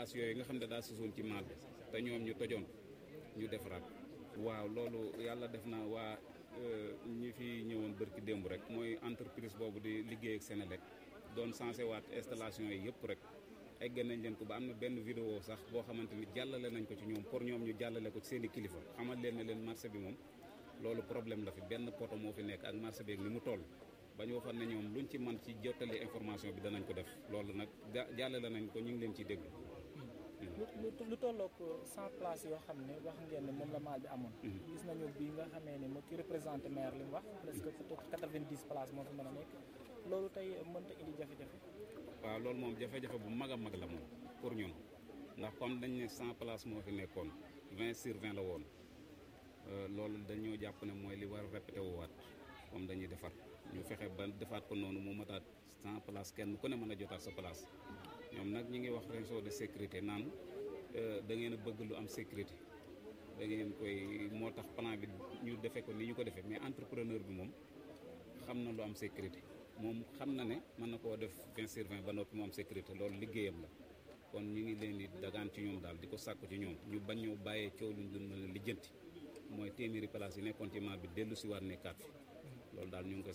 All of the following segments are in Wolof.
as yooyu nga xam ne daa susoon ci maal bi te ñoom ñu tojoon ñu defaraat waaw loolu yàlla def na waa ñi fi ñëwoon bërki démb rek mooy entreprise boobu di liggéey ak Senelec doon sensé waat installation yi yëpp rek egg nañ leen ko ba am na benn vidéo sax boo xamante ni jàllale nañ ko ci ñoom pour ñoom ñu jàllale ko ci seen i kilifa xamal leen ne leen marché bi moom loolu problème la fi benn poto moo fi nekk ak marché bi ak ni mu toll ba ñu waxoon ne ñoom luñ ci man ci jottali information bi danañ ko def loolu nag jàllale nañ ko ñu ngi leen ciy déglu lu tolloog 100 places yoo xam ne wax ngeen ne moom la maal bi amoon gis nañu bi nga xamee ne moo ki représenté maire li mu wax presque peut-être 90 places moo fi mën a nekk loolu tey mënta indi jafe-jafe waaw loolu moom jafe-jafe bu mag a mag la moom pour ñun ndax comme dañ ne 100 places moo fi nekkoon 20 sur 20 la woon loolu dañoo jàpp ne mooy li war a répété wuwaat comme dañuy defar ñu fexe ba defaat ko noonu mu mataat 100 places kenn ku ne mën a jotaat sa place ñoom nag ñi ngi wax réseau de sécurité naan da ngeen a bëgg lu am sécurité da ngeen koy moo tax plan bi ñu defee ko ni ñu ko defee mais entrepreneur bi moom xam na lu am sécurité moom xam na ne mën na koo def 20 sur 20 ba noppi mu am sécurité loolu liggéeyam la kon ñu ngi leen di dagaan ci ñoom daal di ko sàkku ci ñoom ñu bañ ñoo bàyyee coow luñ dun mën a lijjanti mooy téeméeri place yi nekkoon ci maal bi dellu si waat nekkaat fi loolu daal ñu ngi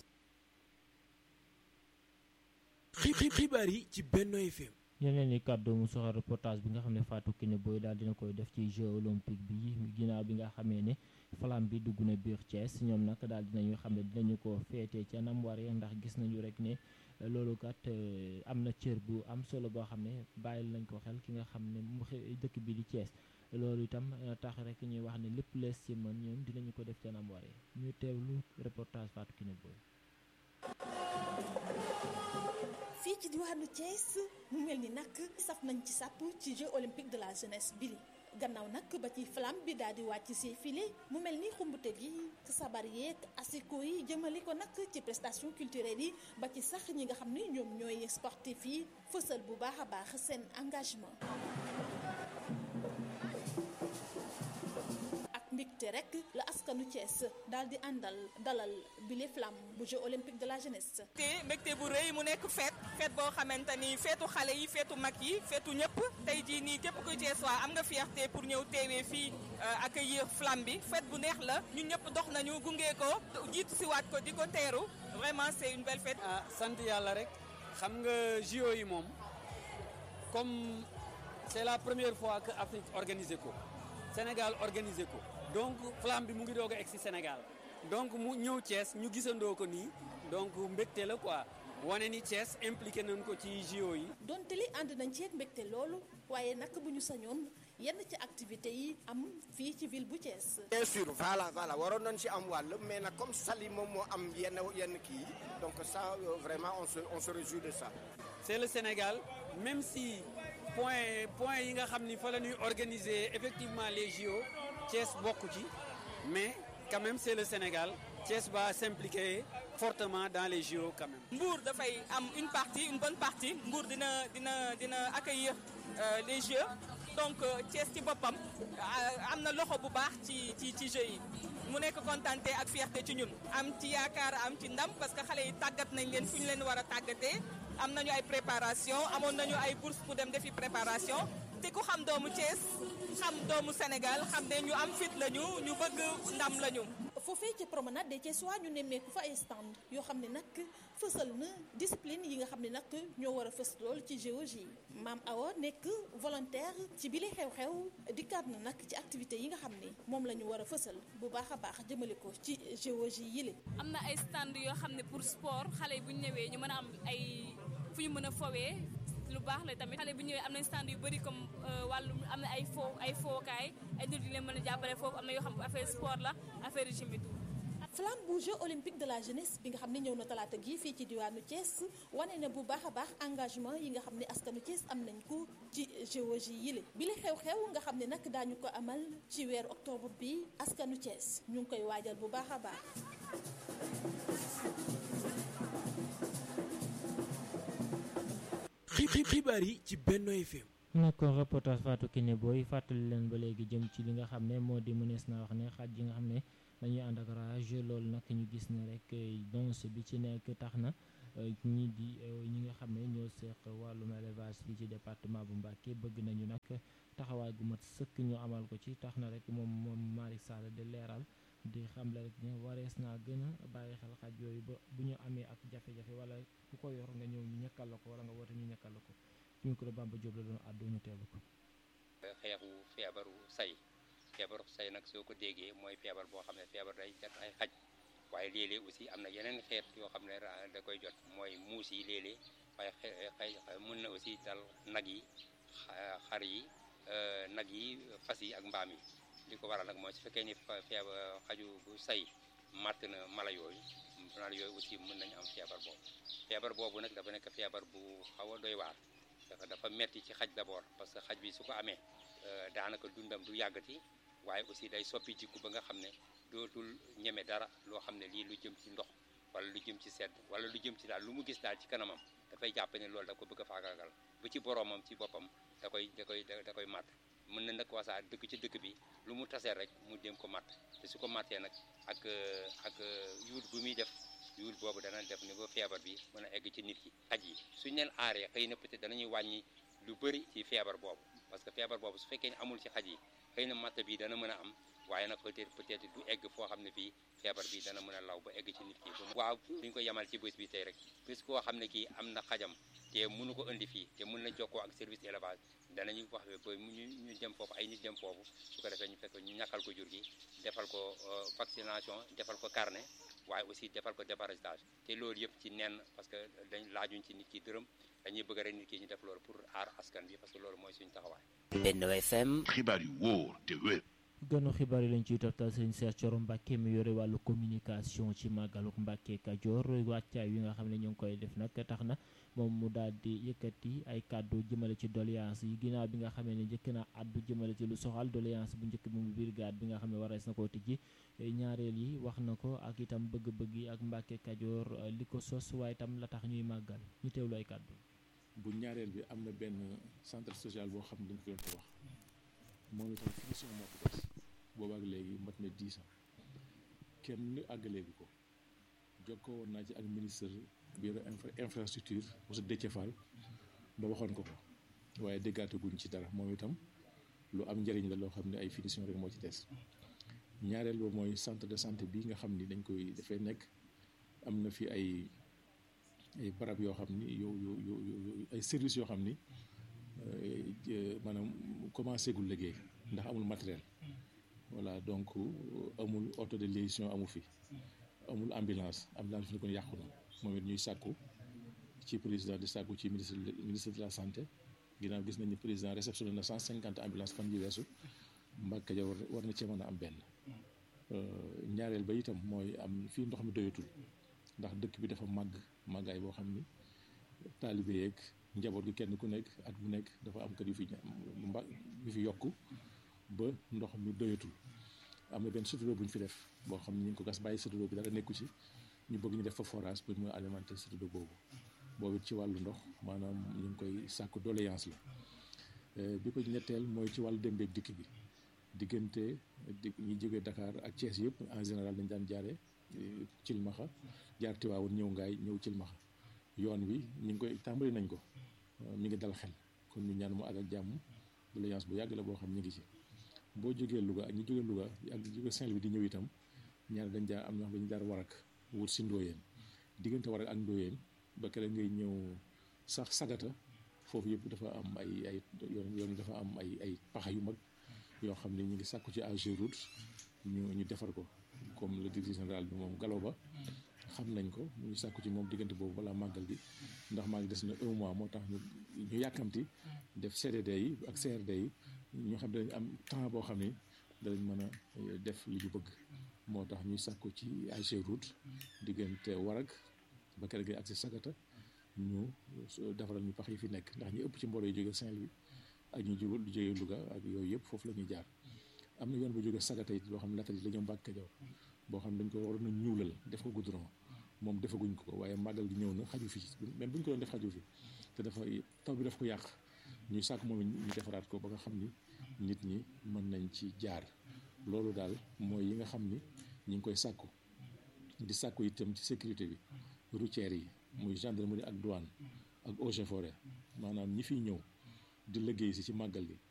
koy xibaar yi ci Benno FM yeneen i kàddu mu soxal reportage bi nga xam ne Fatou Kiné Boye daal dina koy def ci jeux olympique bi ginnaaw bi nga xamee ne flamme bi dugg na biir Thiès ñoom nag daal dinañu xam ne dinañu ko féetee ca nam waree ndax gis nañu rek ne loolu kat am na cër bu am solo boo xam ne bàyyil nañ ko xel ki nga xam ne mu dëkk bi di Thiès loolu itam tax rek ñuy wax ne lépp lees ci mën ñoom dinañu ko def ca nam waree ñu teewlu reportage Fatou Kiné Boye fii ci diwaanu Thiès mu mel ni nag saf nañ ci sàpp ci jeux olympiques de la jeunesse bili gannaaw nag ba ci flamme bi daal di wàcc si file mu mel ni xumbute gi sabar yeeg asiko yi jëmale ko nag ci prestation culturelle yi ba ci sax ñi nga xam ni ñoom ñooy sportif yi fësal bu baax a baax seen engagement mbégte rek la askanu Thiès daal di àndal dalal bile flamme bu jeux olympique de la jeunesse. te mbégte bu rëy mu nekk fête fête boo xamante ni feetu xale yi feetu mag yi feetu ñëpp tey jii nii képp kuy Thiès waa am nga fierté pour ñëw teewee fii accueillir flamme bi fête bu neex la ñun ñëpp dox nañu gunge ko jiitu si waat ko di ko teeru vraiment c'est une belle fête. ah sant yàlla rek xam nga JO yi moom comme c'est la première fois que Afrique organisé ko Sénégal organisé ko. donc flamme bi mu ngi doog a egg si Sénégal donc mu ñëw Thiès ñu gisandoo ko nii donc mbégte la quoi wane ni Thiès impliqué nañ ko ci JO yi. donte li ànd nañ ci ak mbégte loolu waaye nag bu ñu sañoon yenn ci activités yi am fii ci ville bu Thiès. bien sûr voilà voilà waroon nañ ci am wàll mais nag comme Saly moom moo am yenn yenn kii donc ça vraiment on se on se réjouit de ça. c'est le Sénégal même si point point yi nga xam ni fa la ñuy organiser effectivement les JO. Thiès bokk ci mais quand même c'est le Sénégal Thiès va s'impliquer fortement dans les JO quand même. Mbour dafay am une partie une bonne partie Mbour dina dina dina accueillir les Jeux donc Thiès ci boppam am na loxo bu baax ci ci ci Jeux yi mu nekk contenté ak fierté ci ñun. am ci yaakaar am ci ndam parce que xale yi tàggat nañ leen fu ñu leen war a tàggatee am nañu ay préparation amoon nañu ay bourse pour dem defi préparation te ku xam doomu Thiès. xam doomu Sénégal xam ne ñu am fit lañu ñu bëgg ndam lañu. foofee ci promenade des Thiessois ñu nemmeeku fa ay stand yoo xam ne nag fësal na discipline yi nga xam ne nag ñoo war a fës lool ci géologie maam Awa nekk volontaire ci bile xew-xew dikkaat na nag ci activité yi nga xam ne moom la ñu war a fësal bu baax a baax jëmale ko ci géologie yile. am na ay stand yoo xam ne pour sport xale yi bu ñu ñëwee ñu mën a am ay fu ñu mën a fowee. lu baax la tamit xale bu ñëwee am nañ stand yu bëri comme wàllu am na ay fo ay fookaay ay nit yu leen mën a jàppale foofu am na yoo xam ne affaire sport la affaire gym et tout. flamme bu jeux olympique de la jeunesse bi nga xam ne ñëw na talaata gi fii ci diwaanu Thiès wane na bu baax a baax engagement yi nga xam ne askanu Thiès am nañ ko ci géologie yile bi la xew-xew nga xam ne nag daañu ko amal ci weeru octobre bi askanu Thiès ñu ngi koy waajal bu baax a baax. xibaar yi ci Benno FM. nekkoon reportage Fatou Kiné Boye fàttali leen ba léegi jëm ci li nga xam ne moo di mënees na wax ne xaaj yi nga xam ne dañuy ànd ak rage loolu nag ñu gis ne rek danse bi ci nekk tax na ñi di ñi nga xam ne ñoo seq wàllum élevage fii ci département bu Mbacké bëgg nañu nag taxawaay gu mat sëkk ñu amal ko ci tax na rek moom moom Malick Sall di leeral di xamle rek ne warees naa gën a bàyyi xel xaj yooyu ba bu ñu amee ak jafe-jafe wala ku ko yor nga ñëw ñu ñëkkal la ko wala nga woote ñu ñëkkal la ko ci micro Bamba Diop la doon àddu ñu teelu ko xeexu feebaru say feebaru say nag soo ko déggee mooy feebar boo xam ne feebar day jot ay xaj waaye léeg-léeg aussi am na yeneen xeet yoo xam ne da koy jot mooy muus yi léeg-léeg waaye xëy mën na aussi dal nag yi xar yi nag yi fas yi ak mbaam yi li ko waral nag mooy su fekkee ni feebar xaju bu say màtt na mala yooyu mala yooyu aussi mën nañu am feebar boobu feebar boobu nag dafa nekk feebar bu xaw a doy waar dafa dafa metti ci xaj d'abord parce que xaj bi su ko amee daanaka dundam du yàggati waaye aussi day soppi jikku ba nga xam ne dootul ñeme dara loo xam ne lii lu jëm ci ndox wala lu jëm ci sedd wala lu jëm ci daal lu mu gis daal ci kanamam dafay jàpp ne loolu da ko bëgg a faagaagal ba ci boroomam ci boppam da koy da koy da koy màtt mën na nag wasaa dëkk ci dëkk bi lu mu tasee rek mu dem ko màtt te su ko màttee nag ak ak yuut bu muy def yuut boobu dana def ni ba feebar bi mën a egg ci nit ki xaj yi suñ leen aaree xëy na peut-être danañuy wàññi lu bëri ci feebar boobu parce que feebar boobu su fekkee ne amul ci xaj yi xëy na matt bi dana mën a am waaye nag peut-être peut-être du egg foo xam ne fii feebar bi dana mën a law ba egg ci nit ki waaw duñ ko yemal ci bés bi tey rek bis koo xam ne kii am na xajam te mënu ko indi fii te mën na jokkoo ak service élevage danañu wax ba ñu ñu dem foofu ay nit dem foofu su ko defee ñu fekk ñu ñàkkal ko jur gi defal ko vaccination defal ko carnet waaye aussi defal ko déparasitage te loolu yëpp ci nenn parce que dañ laajuñ ci nit ki dërëm dañuy bëgg rek nit ki ñu def loolu pour aar askan bi parce que loolu mooy suñu taxawaay. Benno FM. xibaar yu wóor te wér. gënu xibaar yi lañ ciy toftal sëñ Cheikh Thioro Mbacke mi yore wàllu communication ci màggaluk Mbacke Kajoor wàccaay wi nga xam ne ñu ngi koy def nag tax na moom mu daal di yëkkati ay kàddu jëmale ci doléance yi ginnaaw bi nga xamee ne njëkk na addu jëmale ci lu soxal doléance bu njëkk bi mu brigade bi nga xam ne warees na koo tijji ñaareel yi wax na ko ak itam bëgg-bëgg yi ak Mbacke Kajoor li ko sos waaye itam la tax ñuy màggal ñu teewlu ay kàddu bu ñaareel bi am na benn centre social boo xam ne dañ ko doon ko wax moom itam finition moo ko des boobaak léegi mat na dix ans kenn àggaleegu ko jokkoo woon naa ci ak ministre bi yore infrastructure monsieur Déthié Fall ba waxoon ko ko waaye déggaate guñ ci dara moom itam lu am njëriñ la loo xam ne ay finition rek moo ci des ñaareel ba mooy centre de santé bi nga xam ni dañ koy dafay nekk am na fi ay ay barab yoo xam ni yow yow yow ay services yoo xam ni maanaam commencé gul liggéey ndax amul matériel voilà donc amul auto de liaison amu fi amul ambulance ambulance fi ñu ko yàqu na moom it ñuy sàkku ci président di sàkku ci ministre ministre de la santé ginnaaw gis nañu président réceptionné na cent cinquante ambulance fan yi weesu Mbàkke ja war na cee mën a am benn ñaareel ba itam mooy am fii ndox mi doyatul ndax dëkk bi dafa màgg màggaay boo xam ni taalibe yeeg njaboot gi kenn ku nekk at bu nekk dafa am kër yu fi mba yu fi yokku ba ndox mi doyatul am na benn satudoo bu ñu fi def boo xam ne ñu ngi ko gas bàyyi satudoo bi dara nekku ci ñu bëgg ñu def fa forage pour mu alimenter satudoo boobu boobu ci wàllu ndox maanaam ñu ngi koy sàkku doléance la bi ko ñetteel mooy ci wàllu dem beeg dikk bi diggante di ñi jógee Dakar ak Thiès yëpp en général dañ daan jaare Cilmaxa jaar Tiwaawoon ñëw ngaay ñëw Cilmaxa yoon wi ñu ngi koy tàmbali nañ ko mi ngi dal xel kon ñu ñaan mu àgg ak jàmm doléance bu yàgg la boo xam ñu ngi ci boo jógee Louga ak ñi jógee Louga ak ñi jógee Saint-Louis di ñëw itam ñaar dañ jaar am ñoo xam dañu jaar warak wut si Ndóoyeen diggante warak ak Ndóoyeen ba kere ngay ñëw sax sagata foofu yëpp dafa am ay ay yoon yoon dafa am ay ay paxa yu mag yoo xam ne ñu ngi sàkku ci AGEROUTE ñu ñu defar ko comme le directeur général bi moom Gallo Ba xam nañ ko ñu sàkku ci moom diggante boobu balaa màggal bi ndax maa ngi des na un mois moo tax ñu ñu yàkkamti def CDD yi ak CRD yi ñu xam ne dañ am temps boo xam ne danañ mën a def li ñu bëgg moo tax ñuy sàkku ci AGEROUTE diggante Warag ba kër gi ak si Sagata ñu defaral ñu pax yi fi nekk ndax ñu ëpp ci mbooloo yi jóge Saint-Louis ak ñu jóge lu jóge Louga ak yooyu yëpp foofu la ñuy jaar am na yoon bu jóge Sagata it boo xam ne laata la ñëw Mbàkke Kajoor boo xam ne dañ ko waroon a ñuulal def ko goudron moom defaguñ ko waaye màggal gi ñëw na xaju fi même bu ñu ko doon def xaju fi te dafa taw bi daf ko yàq ñuy sàkk moom ñu defaraat ko ba nga xam ni nit ñi mën nañ ci jaar loolu daal mooy yi nga xam ni ñu ngi koy sàkku di sàkku itam ci sécurité bi routière yi muy gendarmerie ak douane ak eaux et forêt maanaam ñi fiy ñëw di liggéey si ci màggal gi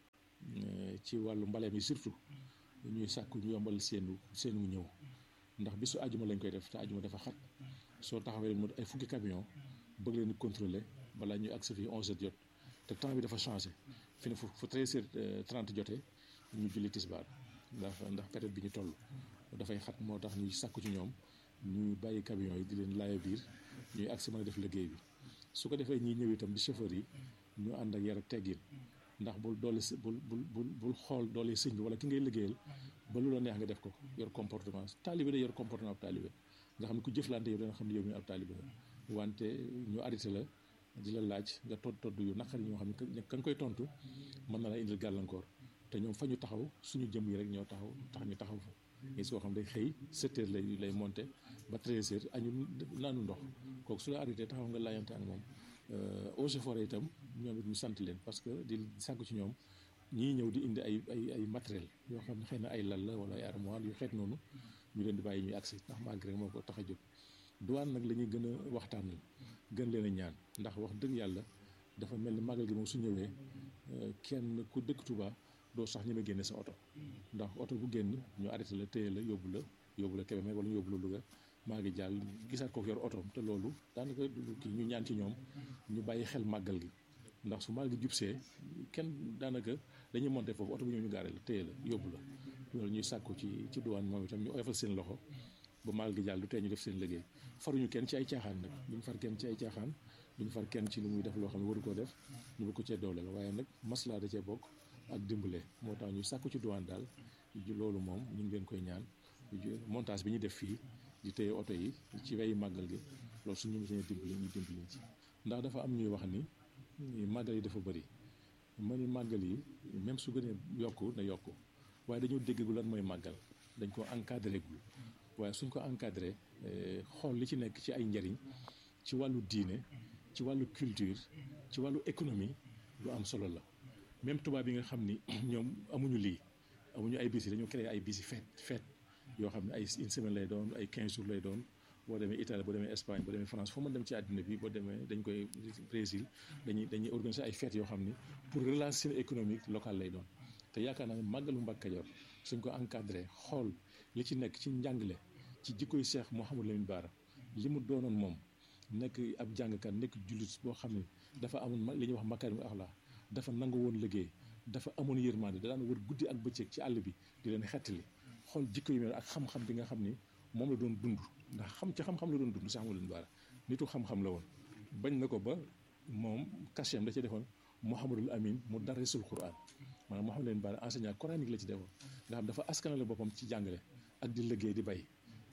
ci wàllu mbale mi surtout ñuy sàkku ñu yombal seenu seenu ñëw ndax bisu ajuma lañ koy def te ajuma dafa xat soo taxawee leen ay fukki camion bëgg leen contrôler balaa ñuy agsi fii onze heures jot te temps bi dafa changé fi ne fu fu treize heures trente jotee ñu julli tisbaar ndax ndax période bi ñu toll dafay xat moo tax ñuy sàkku ci ñoom ñuy bàyyi camion yi di leen laaya biir ñuy agsi mën a def liggéey bi su ko defee ñiy ñëw itam di chauffeur yi ñu ànd ak yar ak teggin ndax bul doole bul bul bul bul xool doole sëñ bi wala ki ngay liggéeyal ba lu la neex nga def ko yor comportement taalibe day yor comportement ab taalibe nga xam ne ku jëflante yow dana xam ne yow mi ab taalibe wante ñu arrêté la di la laaj nga todd todd yu naqari ñoo xam ne ka nga koy tontu mën na la indil gàllankoor te ñoom fa ñu taxaw suñu jëm yi rek ñoo taxaw tax ñu taxaw fa gis koo xam day xëy sept heures lay lay monté ba treize heures añu naanu ndox kooku su la arrêté taxaw nga laayante ak moom eaux et forêt itam ñoom it ñu sant leen parce que di sàkku ci ñoom ñii ñëw di indi ay ay ay matériel yoo xam ne xëy na ay lal la wala ay armoire yu xeet noonu ñu leen di bàyyi ñuy agsi ndax malgré moo ko tax a jóg douane nag la ñuy gën a waxtaanal gën leen a ñaan ndax wax dëgg yàlla dafa mel ni màggal gi moom su ñëwee kenn ku dëkk Touba doo sax ñi ma génne sa oto ndax oto bu génn ñu arrêté la téye la yóbbu la yóbbu la Kébémer wala ñu yóbbu la Louga maa ngi jàll gisaat ko yor otoom te loolu daanaka kii ñu ñaan ci ñoom ñu bàyyi xel màggal gi ndax su màggal gi jubsee kenn daanaka dañuy monté foofu oto bu ñëw ñu gaare la téye la yóbbu la loolu ñuy sàkku ci ci douane moom itam ñu oyofal seen loxo ba màggal gi jàll du tee ñu def seen liggéey faruñu kenn ci ay caaxaan nag duñu far kenn ci ay caaxaan duñu far kenn ci lu muy def loo xam ne waru koo def ñu bëgg ko cee doole la waaye nag maslaa da cee bokk ak dimbale moo tax ñu sàkku ci douane daal loolu moom ñu ngi leen koy ñaan montage bi ñu def fii di téye oto yi ci weyi màggal gi loolu suñu mësee dimbali ñu dimbali ci ndax dafa am ñuy wax ni màggal yi dafa bëri ma ni màggal yi même su gënee yokku na yokku waaye dañoo déggagul lan mooy màggal dañ ko encadré gul waaye suñ ko encadré xool li ci nekk ci ay njariñ ci wàllu diine ci wàllu culture ci wàllu économie lu am solo la même tubaab yi nga xam ni ñoom amuñu lii amuñu ay bis yi dañoo créé ay bis yi fête fête yoo xam ne ay une semaine lay doon ay 15 jours lay doon boo demee Italie boo demee Espagne boo demee France foo mën dem ci àddina bi boo demee dañ koy Brésil dañuy dañuy organiser ay fêtes yoo xam ni pour relation économique locale lay doon te yaakaar naa ne màggalu Mbàkke Kajoor suñ ko encadré xool li ci nekk ci njàngale ci jikkoy Cheikh Mouhamadou Lamine Bara li mu doonoon moom nekk ab jàngkat nekk jullit boo xam ne dafa amoon li ñuy wax makaarimul axlaaq dafa nangu woon liggéey dafa amoon yërmande da daan wër guddi ak bëccëg ci àll bi di leen xettali xool jikko yi mel ak xam-xam bi nga xam ni moom la doon dund ndax xam ci xam-xam la doon dund sax mu leen baara nitu xam-xam la woon bañ na ko ba moom kachem da ci defoon Mouhamadul Amin mu darisul Quran maanaam Mouhamad leen baara enseignant coranique la ci defoon nga xam dafa askanale boppam ci jàngale ak di liggéey di bay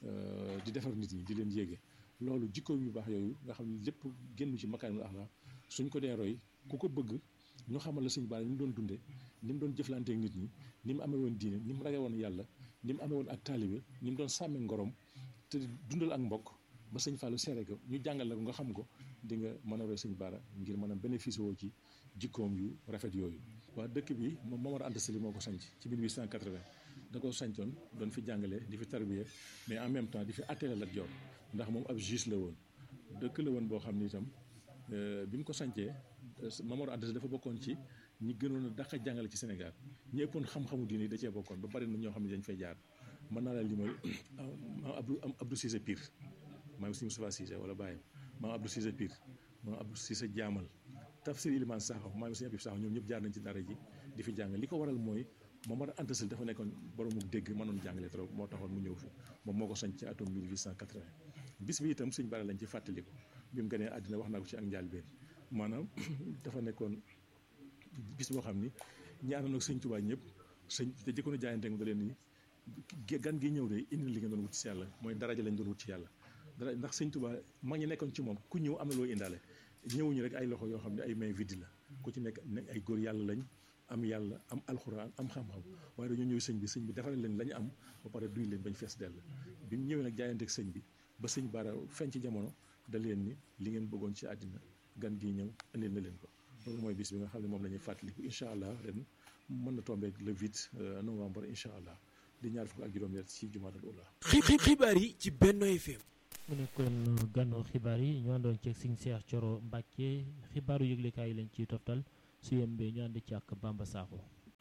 di defar nit ñi di leen yéege loolu jikko yu baax yooyu nga xam ne lépp génn ci makaarimul axlaaq suñ ko dee roy ku ko bëgg ñu xamal la sëñ baara ni mu doon dundee ni mu doon jëflanteek nit ñi ni mu amee woon diine ni mu rage woon yàlla ni mu amee woon ak taalibe ni mu doon sàmmee ngorom te dundal ak mbokk ba sëñ Fallou seere ko ñu jàngal la ko nga xam ko di nga mën a roy sëñ Bara ngir mën a bénéficier woo ci jikkoom yu rafet yooyu. waa dëkk bi moom Momar Anta Sali moo ko sanc ci 1880 da ko sancoon doon fi jàngale di fi tarbiye mais en même temps di fi attelé Lat Joor ndax moom ab juge la woon dëkk la woon boo xam ni itam bi mu ko sancee Momar Anta Sali dafa bokkoon ci. ñi gënoon a dàq jàngale ci Sénégal ñi ëppoon xam-xamu diine da cee bokkoon ba bari na ñoo xam ne dañ fay jaar mën naa la limal maam Abdou Abdou Cissé Pire maam si Moustapha Cissé wala bàyyam maam Abdou Cissé Pire maam Abdou Cissé Jaamal Tafsir Iliman Sakho maam si Abib Sakho ñoom ñëpp jaar nañ ci dara ji di fi jàng li ko waral mooy Momar Anta Sali dafa nekkoon boroomu dégg mënoon jàngale trop moo taxoon mu ñëw fi moom moo ko sañ ci atum 1880 bis bi itam Sëñ Bara lañ ci fàttaliku bi mu gënee àddina wax naa ko ci ak njàlbeen maanaam dafa nekkoon bis boo xam ni ñi àndoon ak sëñ Tuubaa ñëpp sëñ te jëkkoon a jaayante nga leen ni gan gi ñëw de indi li nga doon wut ci yàlla mooy daraja lañ doon wut ci yàlla dara ndax sëñ Tuubaa mag ñi nekkoon ci moom ku ñëw am na loo indaale ñëwuñu rek ay loxo yoo xam ne ay main vide la ku ci nekk nekk ay góor yàlla lañ am yàlla am alxuraan am xam-xam waaye dañoo ñëw sëñ bi sëñ bi defaral leen la ñu am ba pare duy leen bañ fees dell bi mu ñëwee nag jaayante ak sëñ bi ba sëñ Bara feeñ ci jamono da leen ni li ngeen bëggoon ci àddina gan gi ñëw indil na leen ko loolu mooy bis bi nga xam ne moom la ñuy fàttaliku incha allah ren mën na tombeek le 8 novembre incha allah di ñaar fukk ak juróom-ñett ci jumaatal ula xibaar yi ci Benno FM mu nekkoon gànnu xibaar yi ñu àndoon ceeg Sëñ Cheikh Thioro Mbacke xibaaru yëglekaay yi lañ ciy toftal su yembee ñu ànd ci ak Bamba Sakho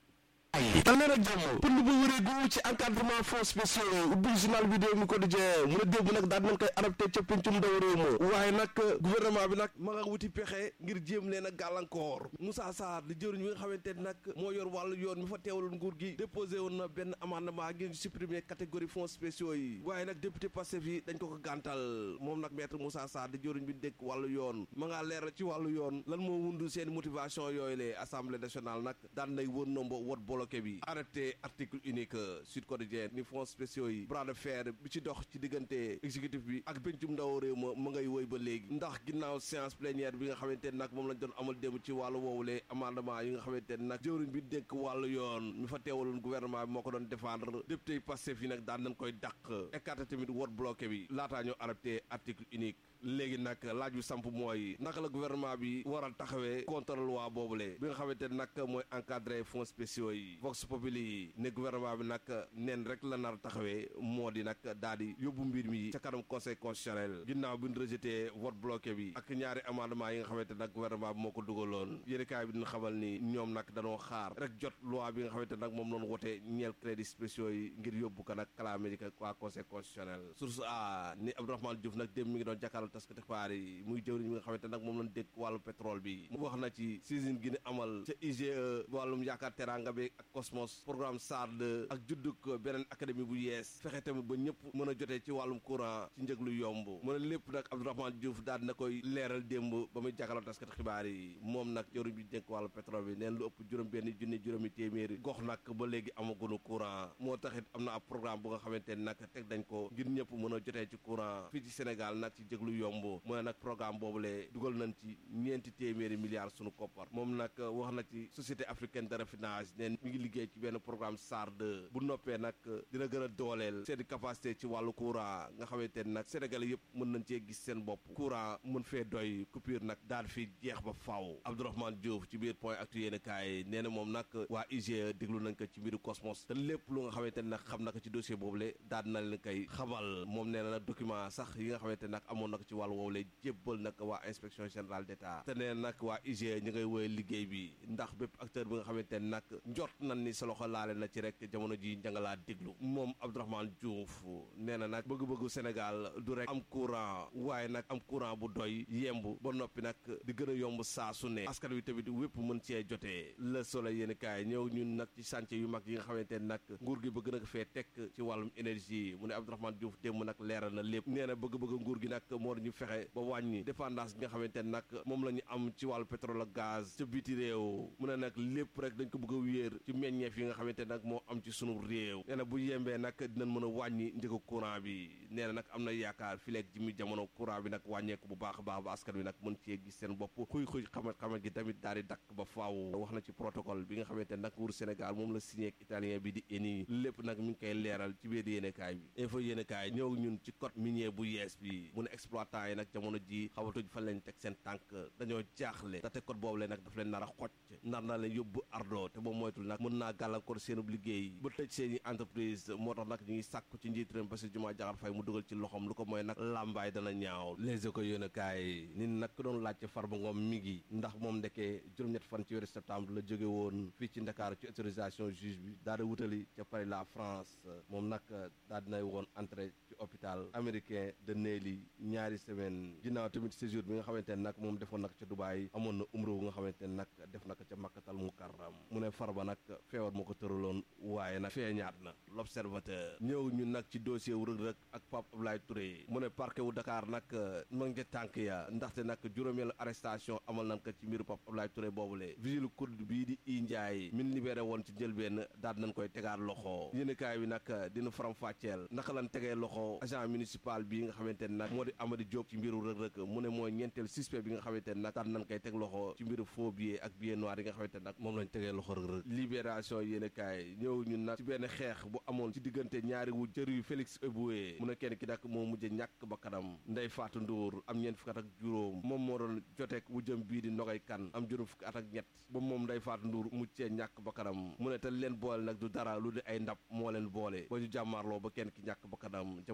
dal leen ak jàmm pënd bu wëreegu ci encadrement fonds spéciaux ubbi journal bi réew mi quotidien mu ne démb nag daal nañ koy adapté ca pencum ndaw réew ma waaye nag gouvernement bi nag ma nga wuti pexe ngir jéem leen a gàllankoor Moussa Sarr di jëriñ mi nga xamante ne nag moo yor wàllu yoon mi fa teewaloon nguur gi déposé woon na benn amendement ngir supprimer catégorie fonds spéciaux yi waaye nag député Pastef yi dañ ko ko gàntal moom nag maître Moussa Sarr di jëriñ bi dékk wàllu yoon ma ngaa leeral ci wàllu yoon lan moo wundu seen motivation yooyu le assemblée nationale nag daan nay wër nombo wot bloqué bi arrêté article unique Sud Quotidien ni fonds spéciaux yi bras de fer bi ci dox ci diggante exécutif bi ak pencum ndaw réew ma ma ngay woy ba léegi ndax ginnaaw séance plénière bi nga xamante ne nag moom lañ doon amal démb ci wàllu woowule amendement yi nga xamante ne nag jëwriñ bi dénk wàllu yoon mi fa teewaloon gouvernement bi moo ko doon défendre député yi Pastef yi nag daan nañ koy dàq écarté tamit wot bloqué bi laataa ñoo arrêté article unique léegi nag laaj bi samp mooy naka la gouvernement bi war a taxawee contre loi boobule bi nga xamante ne nag mooy encadré fonds spéciaux yi vox populi ne gouvernement bi nag neen rek la nar a taxawee moo di nag daal di yóbbu mbir mi ca kanam conseil constitutionnel ginnaaw bi ñu rejeté vote bloqué bi ak ñaari amendement yi nga xamante ne nag gouvernement bi moo ko dugaloon yéenekaay bi dina xamal ni ñoom nag danoo xaar rek jot loi bi nga xamante ne nag moom noonu wote ñeel crédit spéciaux yi ngir yóbbu ko nag kalaame ji waa conseil constitutionnel source a ni Abdourahmane Diouf nag démb mi ngi doon jàkkaarloo taskati xibaar yi muy jëwriñ mi nga xamante nag moom lañ dégg wàllu pétrole bi mu wax na ci saisine gi ni amal ca IGE wàllum yaakaar teranga bi ak Cosmos programme SARD ak judduk beneen académie bu yees fexe tamit ba ñëpp mën a jotee ci wàllum courant ci njëg lu yomb mu ne lépp nag Abdourahmane Diouf daal dina koy leeral démb ba muy jàkkaarloo taskati xibaar yi moom nag jëwriñ bi dénk wàllu pétrole bi neen lu ëpp juróom benn junni juróomi téeméeri gox nag ba léegi amagunu courant moo taxit am na ab programme bu nga xamante ne nag teg dañ ko ngir ñëpp mën a jotee ci courant fii ci Sénégal nag ci njëg lu yomb mu ne nag programme boobule dugal nañ ci ñeenti téeméeri milliards sunu koppar moom nag wax na ci société africaine de raffinage neen mi ngi liggéey ci benn programme SARD bu noppee nag dina gën a dooleel seen capacité ci wàllu courant nga xamante ne nag Sénégalais yëpp mën nañ cee gis seen bopp courant mën fee doy coupure nag daal fi jeex ba faaw Abdourahmane Diouf ci biir point actu yéen kaay nee na moom nag waa IGE déglu nañ ko ci mbiru Cosmos te lépp lu nga xamante ne nag xam na ko ci dossier boobule daal na leen koy xamal moom nee na nag document sax yi nga xamante ne nag amoon na ko ci wàllu woowule jébbal nag waa inspection générale d'État te nee nag waa IGE ñu ngay woye liggéey bi ndax bépp acteur bi nga xamante ne nag njort nañ ni sa loxo laale na ci rek jamono ji njangalaa déglu moom Abdourahmane Diouf nee na nag bëgg-bëggu Sénégal du rek am courant waaye nag am courant bu doy yemb ba noppi nag di gën a yomb saa su ne askan wi tamit wépp mën cee jotee Le Soleil yéen kaay ñëw ñun nag ci chantier yu mag yi nga xamante ne nag nguur gi bëgg na ko fee teg ci wàllum énergie mu ne Abdourahmane Diouf démb nag leeral na lépp nee na bëgg-bëgg nguur gi nag moo ñu fexe ba wàññi dépendance bi nga xamante ne nag moom la ñu am ci wàllu pétrole ak gaz ca biti réew mu ne nag lépp rek dañ ko bëgg a wéer ci meññeef yi nga xamante ne nag moo am ci sunu réew nee na bu yembee nag dinañ mën a wàññi njëgu courant bi nee na nag am na yaakaar fileeg ji mi jamono courant bi nag wàññeeku bu baax a baax ba askan wi nag mën cee gis seen bopp xuy xuy xamat xamat gi tamit daal di dakk ba faaw wax na ci protocole bi nga xamante ne nag nguur Sénégal moom la signé ak italien bi di ENI lépp nag mi ngi koy leeral ci biir yéenekaay bi info yéenekaay ñëw ñun ci code minier bu yees bi mu ne exploitant yi nag jamono ji xawatuñ fan lañ teg seen tànk dañoo jaaxle te code boobu le nag daf leen nar a xocc nar na leen yóbbu ardo te moom moytul nag mën naa gàllankoor seenub liggéey ba tëj seen i entreprise moo tax nag ñu ngi sàkku ci njiit réew Bassirou Diomaye Diakhar Faye mu dugal ci loxom lu ko mooy nag làmbaay dana ñaaw les éco yéenekaay nit nag ku doon laajte Farba Ngom mi ngi ndax moom ndekee juróom-ñett fan ci weeru septembre la jóge woon fii ci Ndakaaru ci autorisation juge bi daal di wutali ca Paris la France moom nag daal dinay woon entrée ci hôpital américain de Nelly ñaari semaine ginnaaw tamit séjour bi nga xamante ne nag moom defoon nag ca Dubaay amoon na umra bu nga xamante ne nag def na ko ca Makkatal Mukarram mu ne Farba nag feebar moo ko tëraloon waaye nag feeñaat na l'observateur ñëw ñun nag ci dossier wu Reug Reug ak Pape Abdoulaye Touré mu ne parquet wu Dakar nag ma ngi tànk ya ndaxte nag juróomeelu arrestation amal nañ ko ci mbiru Pape Abdoulaye Touré boobule vigile kurd bii di i Ndiaye min libéré woon ci njëlbeen daal nañ koy tegaat loxo yéenekaay bi nag dina faram fàcceel naka lan tegee loxo agent municipal bii nga xamante ne nag moo di Amady Diop ci mbiru Reug Reug mu ne mooy ñeenteel suspect bi nga xamante ne nag daal nañ koy teg loxo ci mbiru faux billet ak billet noir yi nga xamante ne nag moom lañ tegee loxo Reug Reug libération yéenekaay ñëw ñun nag ci benn xeex bu amoon ci diggante ñaari wu jër yu Félix Eboué mu ne kenn ki nag moo mujj ñàkk ba kanam Ndey Faatu Nduur am ñeent fukki at ak juróom moom moo doon joteeg wu jëm bii di nogay kan am juróom fukki at ak ñett ba moom Ndey Faatu Nduur muccee ñàkk ba kanam mu ne te leen boole nag du dara lu di ay ndab moo leen boole ba ñu jàmmaarloo ba kenn ki ñàkk ba kanam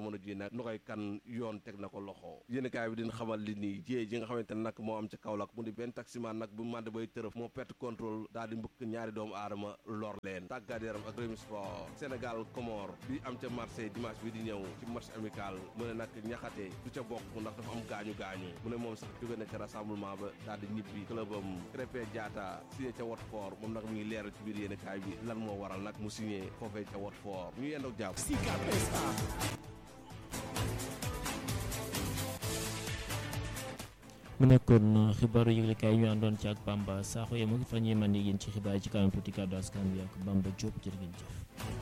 jamono ji nag nu koy kan yoon teg na ko loxo yéenekaay bi dina xamal li nii jiyee ji nga xamante ne nag moo am ca Kaolack mu di benn taximan nag bu mànd bay tërëf moo perte contrôle daal di mbëkk ñaari doomu aadama lor leen tàggat yaram ak Rewmi Sport Sénégal Comore bi am ca Marseille dimanche bi di ñëw ci match amical mu ne nag ñaxate du ca bokk ndax dafa am gaañu gaañu mu ne moom sax jóge na ca rassemblement ba daal di ñibbi clubam Krépin Diatta signé ca Watford moom nag mi ngi leeral ci biir yéenekaay bi lan moo waral nag mu signé foofee ca Watford ñu yendoog jàpp mu nekkoon xibaaru yëglekaay ñu àndoon ci ak Bamba Sakho yem ak fa ñuy mën yéen ci xibaar yi ci kanam tuuti kàddu askan wi ak Bamba Diop jërë ngeen jëf